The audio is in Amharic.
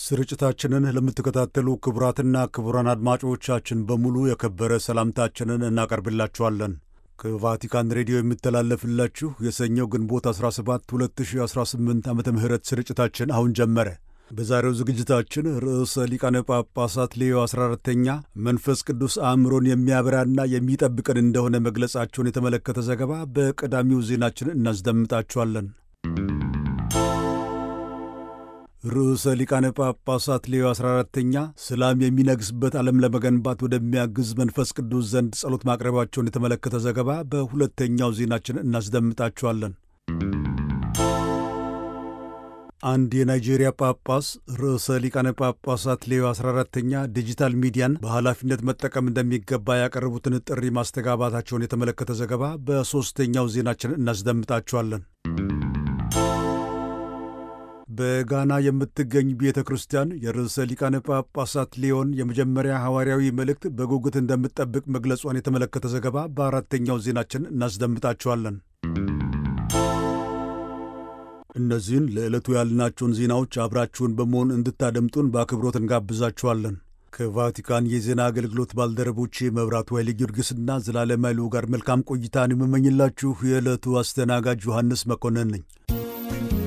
ስርጭታችንን ለምትከታተሉ ክቡራትና ክቡራን አድማጮቻችን በሙሉ የከበረ ሰላምታችንን እናቀርብላችኋለን። ከቫቲካን ሬዲዮ የሚተላለፍላችሁ የሰኞው ግንቦት 17 2018 ዓ ም ስርጭታችን አሁን ጀመረ። በዛሬው ዝግጅታችን ርዕሰ ሊቃነ ጳጳሳት ሌዮ 14ተኛ መንፈስ ቅዱስ አእምሮን የሚያበራና የሚጠብቀን እንደሆነ መግለጻቸውን የተመለከተ ዘገባ በቀዳሚው ዜናችን እናስደምጣችኋለን። ርዕሰ ሊቃነ ጳጳሳት ሌዮ 14ተኛ ሰላም የሚነግስበት ዓለም ለመገንባት ወደሚያግዝ መንፈስ ቅዱስ ዘንድ ጸሎት ማቅረባቸውን የተመለከተ ዘገባ በሁለተኛው ዜናችን እናስደምጣችኋለን። አንድ የናይጄሪያ ጳጳስ ርዕሰ ሊቃነ ጳጳሳት ሌዮ 14ተኛ ዲጂታል ሚዲያን በኃላፊነት መጠቀም እንደሚገባ ያቀረቡትን ጥሪ ማስተጋባታቸውን የተመለከተ ዘገባ በሦስተኛው ዜናችን እናስደምጣችኋለን። በጋና የምትገኝ ቤተ ክርስቲያን የርዕሰ ሊቃነ ጳጳሳት ሊዮን የመጀመሪያ ሐዋርያዊ መልእክት በጉጉት እንደምትጠብቅ መግለጿን የተመለከተ ዘገባ በአራተኛው ዜናችን እናስደምጣችኋለን። እነዚህን ለዕለቱ ያልናቸውን ዜናዎች አብራችሁን በመሆን እንድታደምጡን በአክብሮት እንጋብዛችኋለን። ከቫቲካን የዜና አገልግሎት ባልደረቦቼ መብራቱ ኃይለ ጊዮርጊስና ዘላለም ኃይሉ ጋር መልካም ቆይታን የምመኝላችሁ የዕለቱ አስተናጋጅ ዮሐንስ መኮንን ነኝ።